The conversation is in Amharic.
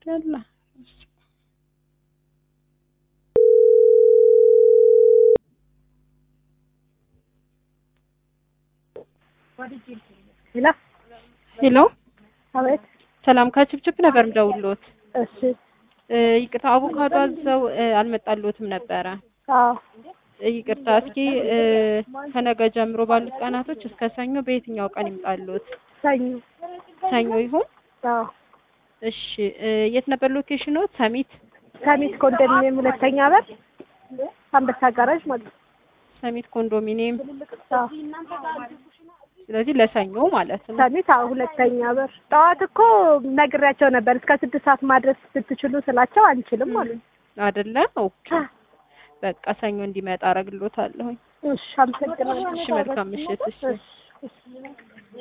ያላ ሄሎ ሄሎ አቤት። ሰላም ከችብችብ ነበር ምደውሎት። እሺ እ ይቅርታ አቮካዶ አዘው እ አልመጣልዎትም ነበረ። አዎ እ ይቅርታ እስኪ እ ከነገ ጀምሮ ባሉት ቀናቶች እስከ ሰኞ በየትኛው ቀን ይምጣልዎት? ሰኞ ሰኞ ይሁን። አዎ እሺ እ የት ነበር ሎኬሽኖት? ሰሚት ሰሚት ኮንዶሚኒየም ሁለተኛ በር አንበሳ ጋራጅ ማለት ነው። ሰሚት ኮንዶሚኒየም። አዎ ስለዚህ ለሰኞ ማለት ነው። ሰሚት አዎ ሁለተኛ በር። ጠዋት እኮ ነግሬያቸው ነበር እስከ ስድስት ሰዓት ማድረስ ብትችሉ ስላቸው አንችልም ማለት ነው። አይደለ? ኦኬ በቃ ሰኞ እንዲመጣ አረግሎታለሁኝ። እሺ አመሰግናለሁ። እሺ መልካም ምሽት። እሺ እሺ እሺ